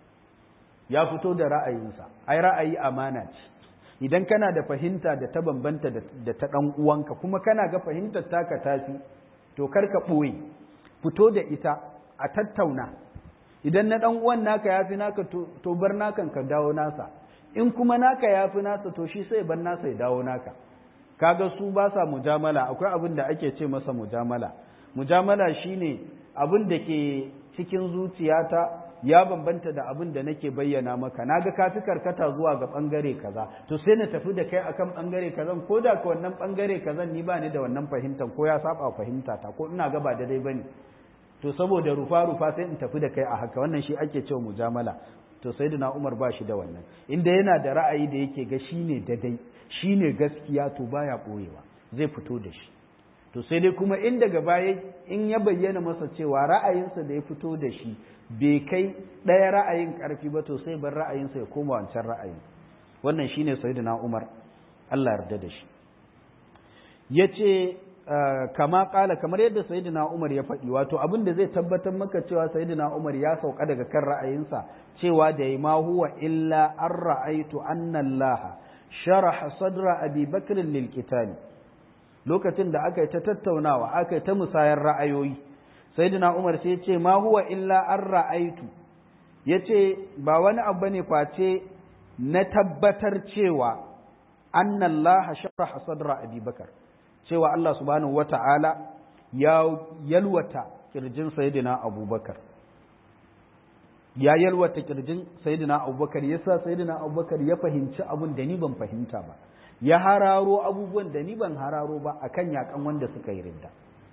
S1: ya fito da ra'ayinsa ai ra'ayi amana ce idan kana da fahimta da ta bambanta da ta ɗan uwanka kuma kana ga fahimtar taka tafi to kar ka ɓoye fito da ita a tattauna idan na ɗan uwan naka ya fi naka to bar nakan ka dawo nasa in kuma naka ya fi nasa to shi sai bar nasa ya dawo naka kaga su ba sa mujamala akwai abin da ake ce masa mujamala mujamala shine abin da ke cikin zuciyata ya bambanta da abin da nake bayyana maka naga ka fi karkata zuwa ga bangare kaza to sai na tafi da kai akan bangare kazan ko da ka wannan bangare kazan ni ba ni da wannan fahimtar ko ya saba fahimta ta ko ina ga ba daidai bane to saboda rufa rufa sai in tafi da kai a haka wannan shi ake cewa mujamala to sayyidina Umar ba shi da wannan inda yana da ra'ayi da yake ga shine daidai shine gaskiya to baya boyewa zai fito da shi to sai dai kuma in daga baya in ya bayyana masa cewa ra'ayinsa da ya fito da shi bai kai ɗaya ra'ayin ƙarfi ba to sai bar ra'ayinsa ya koma wancan ra'ayin wannan shine sayyidina Umar Allah yarda da shi yace kama kala kamar yadda sayyidina Umar ya faɗi wato abin da zai tabbatar maka cewa sayyidina Umar ya sauka daga kan ra'ayinsa cewa da ma huwa illa an ra'aitu anna Allah sharaha sadra Abi Bakr lil lokacin da aka yi ta tattaunawa aka yi ta musayar ra'ayoyi sayyidina Umar sai ya ce ma huwa illa an ra'aitu yace ba wani abu bane face na tabbatar cewa anna Allah sharaha sadra Abi Bakr cewa Allah subhanahu wata'ala ya yalwata kirjin sayyidina Abubakar ya yalwata kirjin sayyidina Abubakar yasa sayyidina Abubakar ya fahimci abun da ni ban fahimta ba ya hararo abubuwan da ni ban hararo ba akan yakan wanda suka yi ridda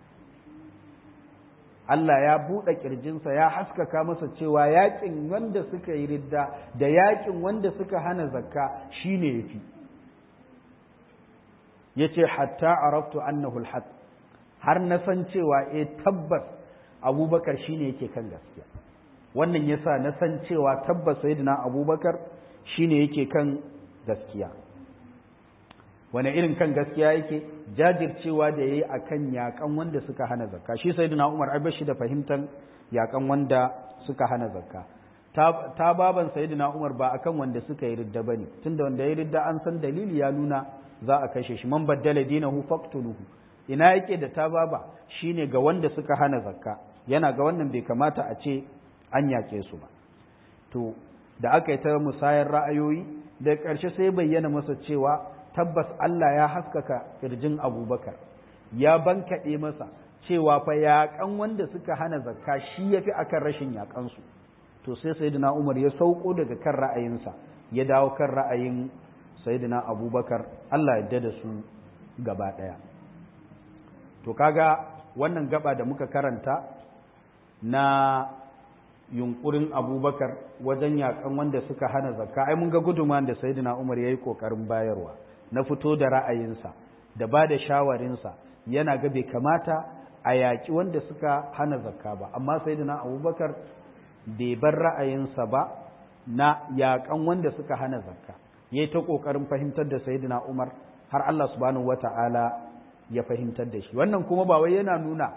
S1: Allah ya buɗe ƙirjinsa ya haskaka masa cewa yaƙin wanda suka yi ridda da yaƙin wanda suka hana zakka shine yafi yace hatta araftu annahu alhaq har na san cewa eh tabbas Abubakar shine yake kan gaskiya wannan yasa na san cewa tabbas sayyidina Abubakar shine yake kan gaskiya wani irin kan gaskiya yake jajircewa da yayi akan yakan wanda suka hana zakka shi sayyidina Umar ai bashi da fahimtar yakan wanda suka hana zakka ta, ta baban sayyidina Umar ba akan wanda suka yi ridda bane tunda wanda ya ridda an san dalili ya nuna za a kashe shi man baddala dinahu faqtuluhu ina yake da ta baba shine ga wanda suka hana zakka yana ga wannan bai kamata a ce an yake su ba to da aka yi ta musayar ra'ayoyi da ƙarshe sai bayyana masa cewa tabbas Allah ya haskaka kirjin abubakar ya bankaɗe masa cewa fa yaƙan wanda suka hana zakka shi ya fi akan rashin yaƙansu to sai sayyidina umar ya sauko daga kan ra'ayinsa ya dawo kan ra'ayin sayyidina abubakar Allah ya da su gaba ɗaya to kaga wannan gaba da muka karanta na yunkurin abubakar wajen yaƙan wanda suka hana zakka ai mun ga gudunman da sayyidina umar ya yi ƙoƙarin bayarwa na fito da ra'ayinsa da ba da shawarinsa yana ga bai kamata a yaƙi wanda suka hana zakka ba amma sayyidina abubakar bai bar ra'ayinsa ba na yaƙan wanda suka hana zakka yayi ta ƙoƙarin fahimtar da sayyidina umar har Allah subhanahu wata'ala ya fahimtar da shi wannan kuma ba wai yana nuna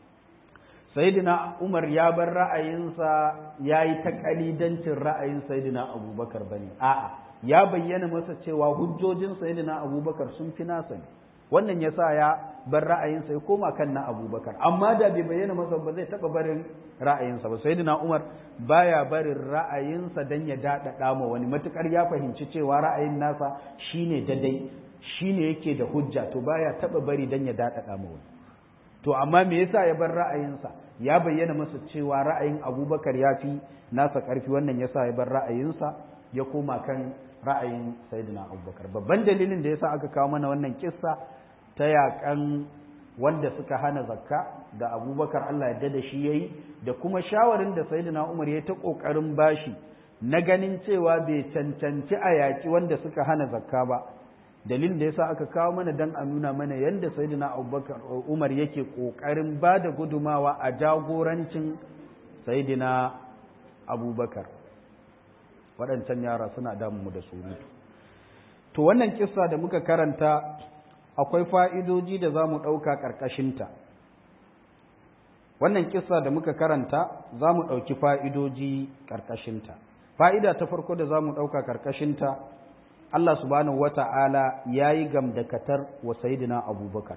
S1: sayyidina umar ya bar ra'ayinsa yayi ta kalidancin ra'ayin sayyidina abubakar bane a'a ya bayyana masa cewa hujjojin sayyidina abubakar sun fi nasa ne wannan ya sa ya bar ra'ayinsa ya koma kan na abubakar amma da bai bayyana masa ba zai taɓa barin ra'ayinsa ba sayyidina umar baya barin ra'ayinsa dan ya daɗaɗa ma wani matukar ya fahimci cewa ra'ayin nasa shine dadai shine yake da hujja to baya taɓa bari dan ya daɗaɗa ma wani to amma me yasa ya bar ra'ayinsa ya bayyana masa cewa ra'ayin abubakar ya fi nasa ƙarfi wannan yasa ya bar ra'ayinsa ya koma kan ra'ayin sayyidina abubakar babban dalilin da yasa aka kawo mana wannan kissa ta yakan wanda suka hana zakka da abubakar allah yadda da shi yayi da kuma shawarin da sayyidina umar ya ta kokarin bashi na ganin cewa bai cancanci a yaki wanda suka hana zakka ba dalilin da yasa aka kawo mana dan a nuna mana yadda sayyidina abubakar umar yake kokarin ba da gudumawa a jagorancin sayyidina abubakar waɗancan yara suna damu da surutu to wannan kissa da muka karanta akwai fa'idoji da za mu ɗauka ƙarƙashinta wannan kissa da muka karanta za mu ɗauki fa'idoji ƙarƙashinta fa'ida ta farko da za mu ɗauka ƙarƙashinta Allah subhanahu wata'ala ya yi gamdakatar wa Sayyidina abubakar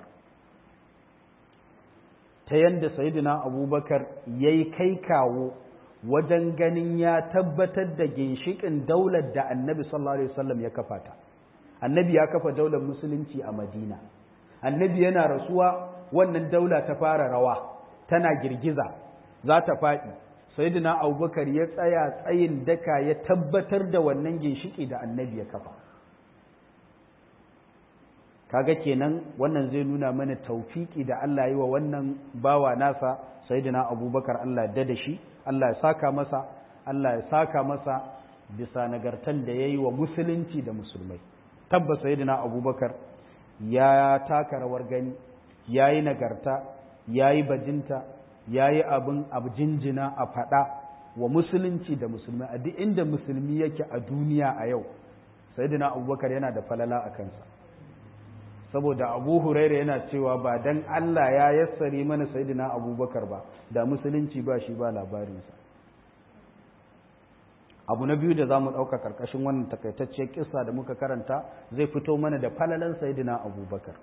S1: ta yadda Sayyidina abubakar ya yi kai kawo wajen ganin ya tabbatar da ginshikin daular da annabi sallallahu alaihi wasallam ya kafa ta annabi ya kafa daular musulunci a madina annabi yana rasuwa wannan daula ta fara rawa tana girgiza za ta faɗi sayyidina abubakar ya tsaya tsayin daka ya tabbatar da wannan ginshiki da annabi ya kafa kaga kenan wannan zai nuna mana taufiki da Allah yi wa wannan bawa nasa sayyidina abubakar Allah da da shi Allah ya saka masa Allah ya saka masa bisa nagartan da ya yi wa musulunci da musulmai tabbas sayyidina abubakar ya taka rawar gani ya yi nagarta ya yi bajinta ya yi abin jinjina a faɗa wa musulunci da musulmai a duk inda musulmi yake a duniya a yau sayyidina abubakar yana da falala a kansa saboda abu huraira yana cewa ba dan Allah ya yassare mana sayyidina abubakar ba da musulunci ba shi ba labarinsa abu na biyu da za mu ɗauka ƙarƙashin wannan takaitacciyar kisa da muka karanta zai fito mana da falalan sayyidina abubakar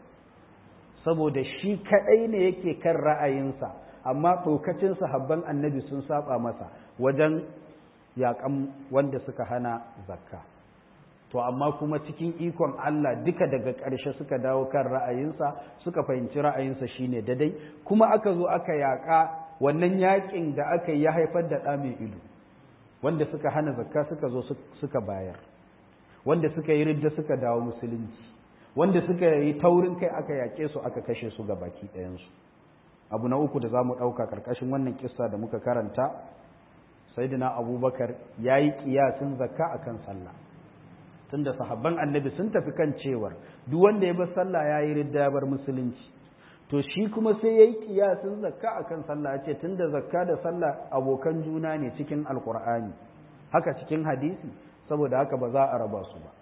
S1: saboda shi kaɗai ne yake kan ra'ayinsa amma ɗaukacin sahabban annabi sun saba masa wajen yaƙan wanda suka hana zakka to amma kuma cikin ikon Allah duka daga ƙarshe suka dawo kan ra'ayinsa suka fahimci ra'ayinsa shine dadai kuma aka zo aka yaƙa wannan yaƙin da aka yi ya haifar da ɗa mai ido wanda suka hana zakka suka zo suka bayar wanda suka yi ridda suka dawo musulunci wanda suka yi taurin kai aka yaƙe su aka kashe su ga baki ɗayansu abu na uku da za mu ɗauka ƙarƙashin wannan kissa da muka karanta saidina abubakar ya yi ƙiyasin zakka a kan sallah tunda sahabban annabi sun tafi kan cewar duk wanda ya bar sallah ya yi ridda ya bar musulunci to shi kuma sai ya yi ƙiyasin zakka a kan sallah ya ce tunda zakka da sallah abokan juna ne cikin alƙur'ani haka cikin hadisi saboda haka ba za a raba su ba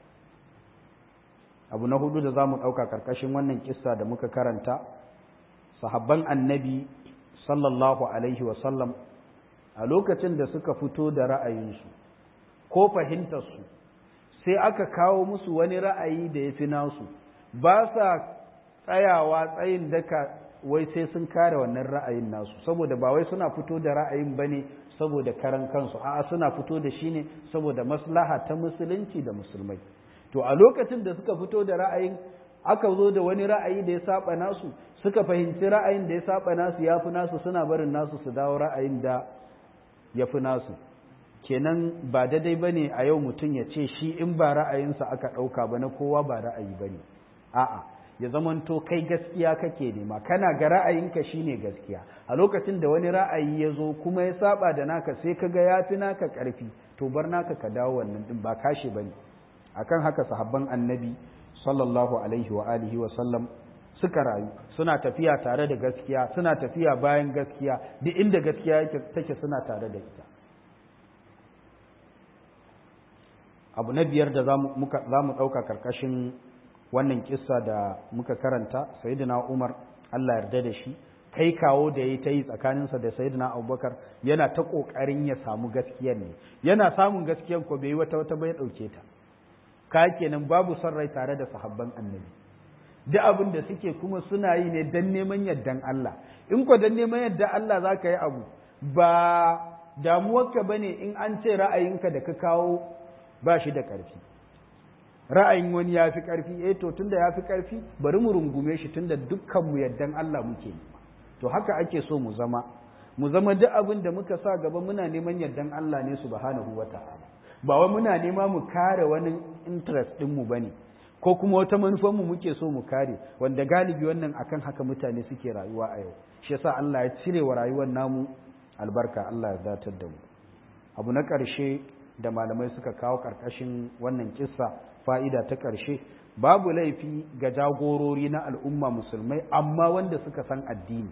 S1: abu na hudu da za mu ɗauka ƙarƙashin wannan kissa da muka karanta sahabban annabi sallallahu alaihi wasallam a lokacin da suka fito da ra'ayinsu ko fahimtarsu sai aka kawo musu wani ra'ayi da ya fi nasu ba sa tsayawa tsayin daka wai sai sun kare wannan ra'ayin nasu saboda ba wai suna fito da ra'ayin ba ne saboda karan kansu a'a suna fito da shi ne saboda maslaha ta musulunci da musulmai to a lokacin da suka fito da ra'ayin aka zo da wani ra'ayi da ya saba nasu suka fahimci ra'ayin da ya saba nasu ya fi nasu suna barin nasu su dawo ra'ayin da ya fi nasu kenan ba daidai ba ne a yau mutum ya ce shi in ba ra'ayinsa aka ɗauka ba na kowa ba ra'ayi ba ne a'a ya zamanto kai gaskiya kake nema kana ga ra'ayinka shine gaskiya a lokacin da wani ra'ayi ya zo kuma ya saba da naka sai ka ga ya fi naka ƙarfi to bar naka ka dawo wannan din ba kashe ba ne akan haka sahabban annabi sallallahu alaihi wa alihi wa sallam suka rayu suna tafiya tare da gaskiya suna tafiya bayan gaskiya duk inda gaskiya take suna tare da ita abu na biyar da za mu ɗauka karkashin wannan kissa da muka karanta sayyidina umar allah yarda da shi kai kawo da ya ta yi tsakaninsa da sayyidina abubakar yana ta ƙoƙarin ya samu gaskiyar ne yana samun gaskiyar ko bai yi wata wata bai ɗauke ta ka kenan babu son rai tare da sahabban annabi duk abin da suke kuma suna yi ne don neman yardan Allah in ko don neman yardan Allah za ka yi abu ba damuwarka ba ne in an ce ra'ayinka da ka kawo ba shi da ƙarfi ra'ayin wani ya fi ƙarfi eh to tunda ya fi ƙarfi bari mu rungume shi tunda dukkanmu yardan Allah muke to haka ake so mu zama mu zama duk abin da muka sa gaba muna neman yardan Allah ne subhanahu wata'ala ba wai muna nema mu kare wani interest ɗinmu ba ne ko kuma wata manufanmu muke so mu kare wanda galibi wannan akan haka mutane suke rayuwa a yau shi yasa Allah ya cire wa rayuwar namu albarka Allah ya datar da mu abu na ƙarshe da malamai suka kawo ƙarƙashin wannan kissa fa'ida ta ƙarshe babu laifi ga jagorori na al'umma musulmai amma wanda suka san addini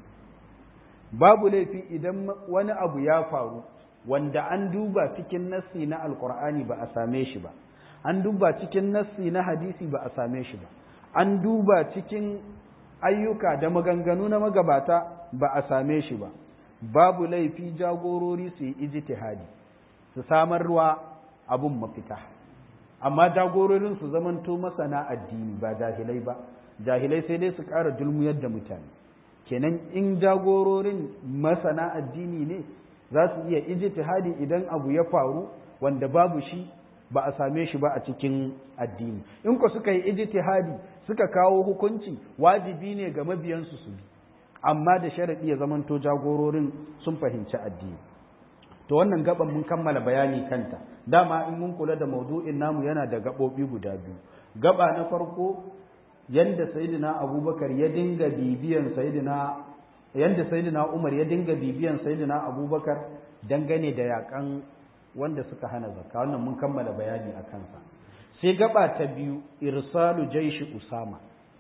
S1: babu laifi idan wani abu ya faru wanda an duba cikin nassi na alkur'ani ba a same shi ba an duba cikin nassi na hadisi ba a same shi ba an duba cikin ayyuka da maganganu na magabata ba a same shi ba babu laifi jagorori su yi ijtihadi su samarwa abun mafita amma jagororin su zamanto masana addini ba jahilai ba jahilai sai dai su ƙara dulmuyar da mutane kenan in jagororin masana addini ne za su iya ijtihadi idan abu ya faru wanda babu shi ba a same shi ba a cikin addini in ku suka yi ijtihadi suka kawo hukunci wajibi ne ga mabiyansu su bi amma da sharadi ya zamanto jagororin sun fahimci addini to wannan gaban mun kammala bayani kanta dama in mun kula da maudu'in namu yana da gabobi guda biyu gaba na farko yanda sayyidina abubakar ya dinga bibiyan sayyidina yanda sayyidina Umar ya dinga bibiyan sayyidina Abubakar dangane da yakan wanda suka hana zakka wannan mun kammala bayani a kansa sai gaba ta biyu irsalu jaishi Usama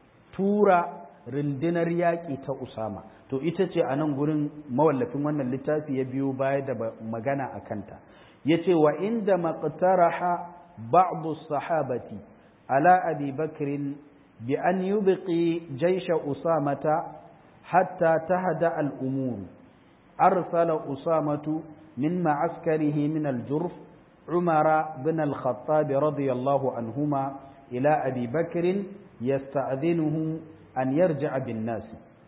S1: tura rundunar yaƙi ta Usama to ita ce a nan gurin mawallafin wannan littafi ya biyo baya da magana a kanta yace wa inda maqtaraha ba'd sahabati ala abi bakrin bi an yubqi jaysha usamata hatta tahda al-umur arsala usamatu min ma'askarihi min al-jurf umara bin al-khattab radiyallahu anhuma ila abi bakr yasta'dhinuhu an yarji'a bin-nas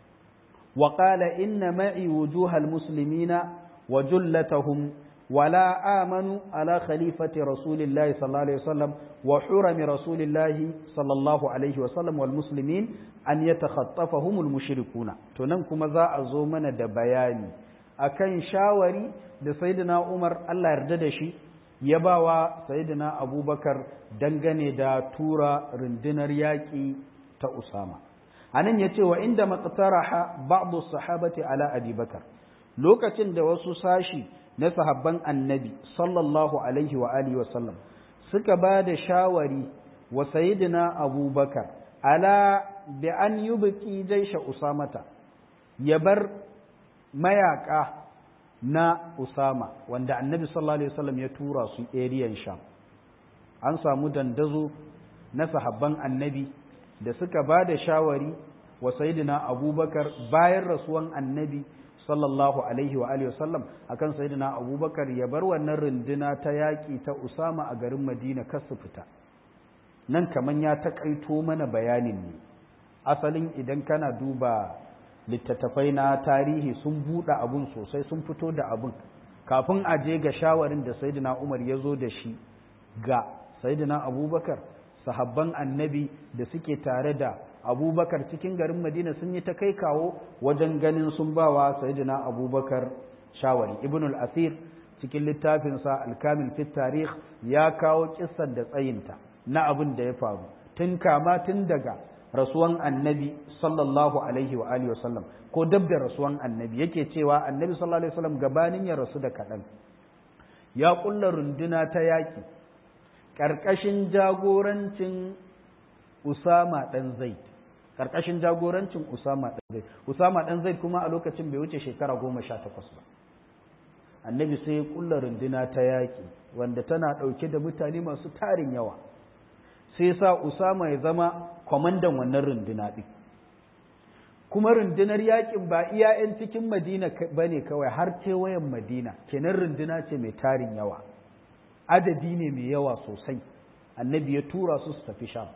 S1: وقال إن معي وجوه المسلمين وجلتهم ولا آمنوا على خليفة رسول الله صلى الله عليه وسلم وحرم رسول الله صلى الله عليه وسلم والمسلمين أن يتخطفهم المشركون تنمكم ذا أزومنا دبياني أكن شاوري da sayyidina Umar Allah yarda da shi ya bawa sayyidina Abubakar dangane da tura rundunar yaƙi ta Usama anan yace wa inda maqtaraha ba'd as-sahabati ala Abi Bakar lokacin da wasu sashi na sahabban annabi sallallahu alaihi wa alihi wasallam suka ba da shawari wa sayyidina abubakar ala bi an yubqi jaisha usamata ya bar mayaka na usama wanda annabi sallallahu alaihi wasallam ya tura su area sham an samu dandazo na sahabban annabi da suka ba da shawari wa sayyidina abubakar bayan rasuwan annabi sallallahu alaihi wa alihi wasallam akan sayyidina abubakar ya bar wannan runduna ta yaƙi ta usama a garin madina kar su fita nan kaman ya taƙaito mana bayanin ne asalin idan kana duba littattafai na tarihi sun buɗe abun sosai sun fito da abun kafin a je ga shawarin da sayyidina umar ya zo da shi ga sayyidina abubakar sahabban annabi da suke tare da abubakar cikin garin madina sun yi ta kai kawo wajen ganin sun bawa sayyidina abubakar shawari ibn al-asir cikin littafinsa al-kamil fi tarikh ya kawo kissar da tsayinta na abin da ya faru tun kama tun daga rasuwan annabi sallallahu alaihi wa alihi wasallam ko dab da rasuwan annabi yake cewa annabi sallallahu alaihi wasallam gabanin ya rasu da kaɗan ya ƙulla runduna ta yaƙi ƙarƙashin jagorancin Usama ɗan Zaid ƙarƙashin jagorancin Usama ɗan Zaid Usama ɗan Zaid kuma a lokacin bai wuce shekara goma sha takwas ba annabi sai ya ƙulla runduna ta yaƙi wanda tana ɗauke da mutane masu tarin yawa sai sa Usama ya zama kwamandan wannan runduna ɗin kuma rundunar yaƙin ba iya 'yan cikin Madina ba ne kawai har kewayen Madina kenan runduna ce mai tarin yawa adadi ne mai yawa sosai annabi ya tura su su tafi sham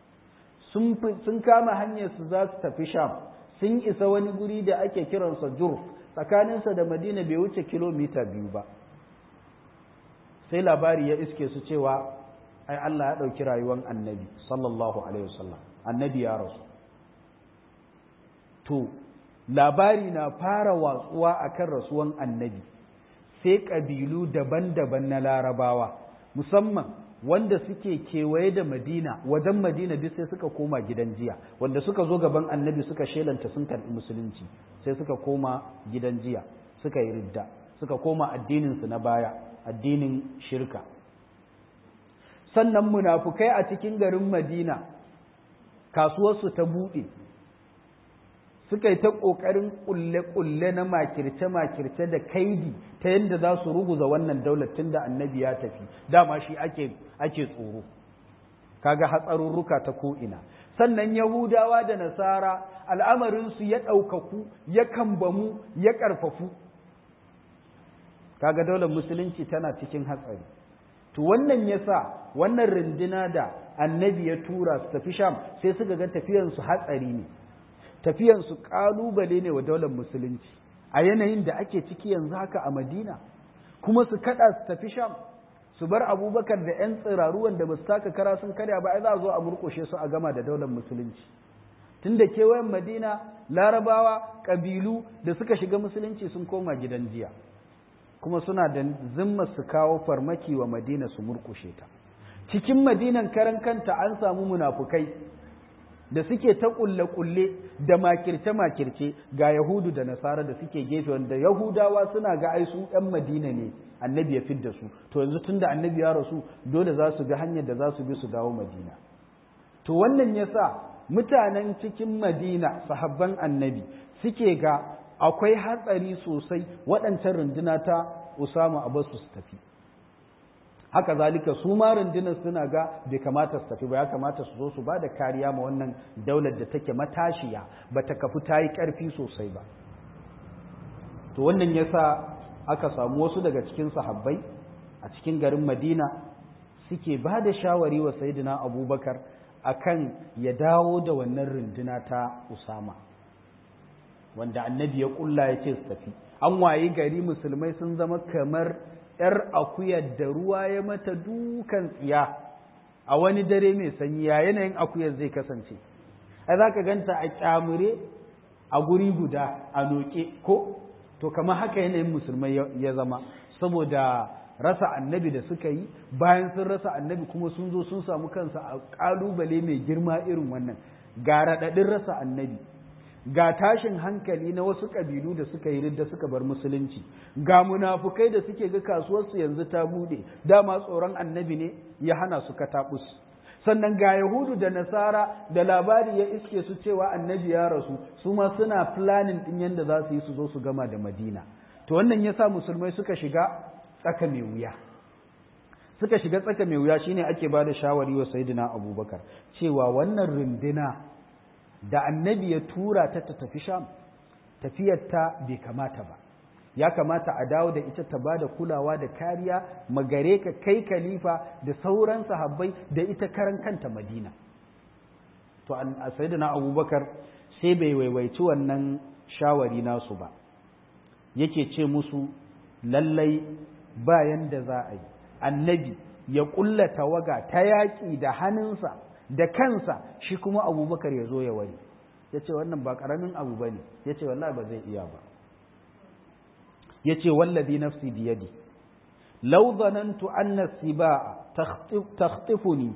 S1: sun kama hanyar su za su tafi sham sun isa wani guri da ake kiransa jurf tsakaninsa da madina bai wuce kilomita biyu ba sai labari ya iske su cewa ai Allah ya ɗauki rayuwar annabi sallallahu alaihi wasallam annabi ya rasu to labari na fara watsuwa akan rasuwan annabi sai ƙabilu daban-daban na larabawa musamman wanda suke kewaye da madina wajen madina duk sai suka koma gidan jiya wanda suka zo gaban annabi suka shelanta sun karɓi musulunci sai suka koma gidan jiya suka yi ridda suka koma addininsu na baya addinin shirka sannan munafukai a cikin garin madina kasuwarsu ta buɗe suka yi ta ƙoƙarin ƙulle-ƙulle na makirce-makirce da kaidi ta yadda za su ruguza wannan daular tun da annabi ya tafi dama shi ake, ake tsoro kaga hatsarurruka ta ko'ina sannan yahudawa da nasara al'amarinsu ya ɗaukaku ya kambamu ya ƙarfafu kaga daular musulunci tana cikin hatsari to wannan yasa wannan runduna da annabi ya tura su tafi sham sai suka ga tafiyansu hatsari ne tafiyansu ƙalubale ne wa daular musulunci a yanayin da ake ciki yanzu haka a madina kuma su kada su tafi sham su bar abubakar da 'yan tsiraru wanda ba su taka kara sun karya ba ai za a zo a murƙushe su a gama da daular musulunci tun da kewayen madina larabawa ƙabilu da suka shiga musulunci sun koma gidan jiya kuma suna da zimma su kawo farmaki wa madina su murƙushe ta cikin madinan karan kanta an samu munafukai da suke ta kulle-kulle da makirce-makirce ga Yahudu da Nasara da suke gefe wanda Yahudawa suna ga ai su ɗan Madina ne annabi ya fidda su to yanzu tunda annabi ya rasu dole za su bi hanyar da za su bi su dawo Madina to wannan yasa mutanen cikin Madina sahabban annabi suke ga akwai hatsari sosai waɗancan runduna ta Usama Abasu su tafi haka zalika su ma rundunar suna ga bai kamata su tafi ba ya kamata su zo su ba da kariya ma wannan daular da take matashiya ba ta kafu ta yi ƙarfi sosai ba to wannan yasa aka samu wasu daga cikin sahabbai a cikin garin madina suke ba da shawari wa sayidina abubakar akan ya dawo da wannan runduna ta usama wanda annabi ya kulla ya ce su tafi an wayi gari musulmai sun zama kamar ‘yar akuyar da ruwa ya mata dukan tsiya a wani dare mai sanyi ya yanayin akuyar zai kasance ai za ka ganta a kyamure a guri guda a noke ko to kamar haka yanayin musulmai ya zama saboda rasa annabi da suka yi bayan sun rasa annabi kuma sun zo sun samu kansa a ƙalubale mai girma irin wannan ga raɗaɗin rasa annabi ga tashin hankali na wasu ƙabilu da suka yi da suka bar musulunci ga munafukai da suke ga kasuwarsu yanzu ta bude dama tsoron annabi ne ya hana su kataɓus sannan ga yahudu da nasara da labari ya iske su cewa annabi ya rasu su ma suna planning ɗin yadda za su yi su zo su gama da madina to wannan ya sa musulmai suka shiga tsaka mai wuya suka shiga tsaka mai wuya shine ake ba da shawari wa sayyidina abubakar cewa wannan runduna da annabi ya tura ta ta tafi sham tafiyarta bai kamata ba ya kamata a dawo da ita ta ba da kulawa da kariya magare ka kai khalifa da sauran sahabbai da ita karan kanta madina to a sayyidina abubakar sai bai waiwaici wannan shawari nasu ba yake ce musu lallai bayan da za a yi annabi ya ƙulla tawaga ta yaƙi da hannunsa da kansa shi kuma abubakar ya zo ya wari ya ce wannan ba ƙaramin abu ba ne ya ce wallahi ba zai iya ba ya ce wallabi nafsi biyadi lau zanantu anna siba'a takhtifuni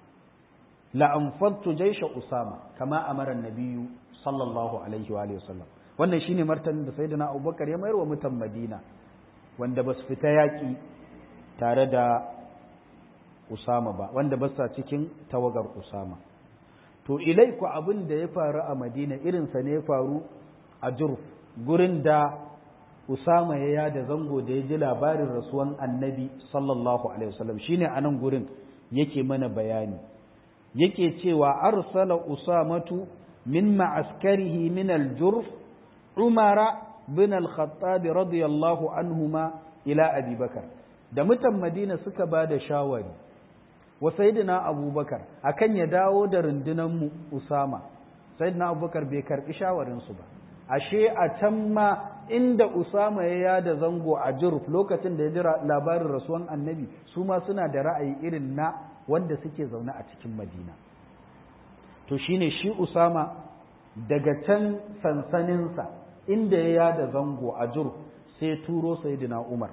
S1: la anfadtu jaysha usama kama amara nabiyyu sallallahu alaihi wa alihi wasallam wannan shine martanin da sayyidina abubakar ya mayar wa mutan madina wanda ba su fita yaƙi tare da Usama ba wanda ba sa cikin tawagar Usama to ilai ku abin da ya faru a Madina irinsa ne ya faru a Jurf gurin da Usama ya yada zango da ya ji labarin rasuwan Annabi sallallahu alaihi wasallam shine anan gurin yake mana bayani yake cewa arsala Usamatu min ma'askarihi min al-Jurf Umara bin al-Khattab radiyallahu anhuma ila Abi Bakar da mutan Madina suka ba da shawari wa sayyidina abubakar akan ya dawo da rundunar mu usama sayyidina abubakar bai karbi shawarin su ba ashe a can ma inda usama ya yada zango a jurf lokacin da ya jira labarin rasuwan annabi su ma suna da ra'ayi irin na wanda suke zaune a cikin madina to shine shi usama daga can sansaninsa inda ya yada zango a jurf sai turo sayyidina umar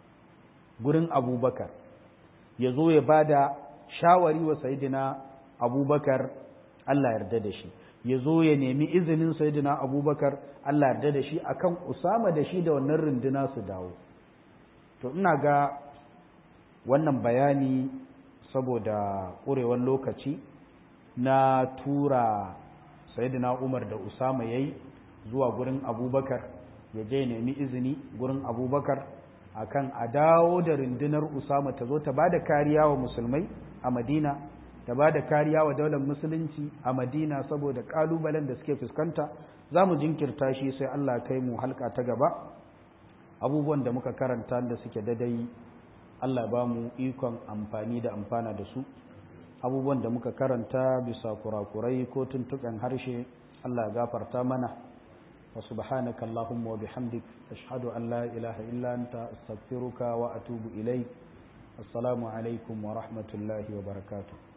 S1: gurin abubakar ya zo ya ba da shawari wa sayidina abubakar Allah yarda da shi ya zo ya nemi izinin sayidina abubakar Allah yarda da shi akan usama da shi da wannan runduna su dawo to ina ga wannan bayani saboda ƙurewar lokaci na tura sayidina umar da usama ya yi zuwa gurin abubakar ya je nemi izini gurin abubakar akan a dawo da rundunar usama ta zo ta ba da kariya wa musulmai a madina ta ba da kariya wa daular musulunci a madina saboda kalubalen da suke fuskanta za mu jinkirta shi sai allah kai mu halka ta gaba abubuwan da muka karanta da suke dadai allah ba mu ikon amfani da amfana da su abubuwan da muka karanta bisa kurakurai ko tuntuɓen harshe allah gafarta mana وسبحانك اللهم وبحمدك أشهد أن لا إله إلا أنت أستغفرك وأتوب إليك السلام عليكم ورحمة الله وبركاته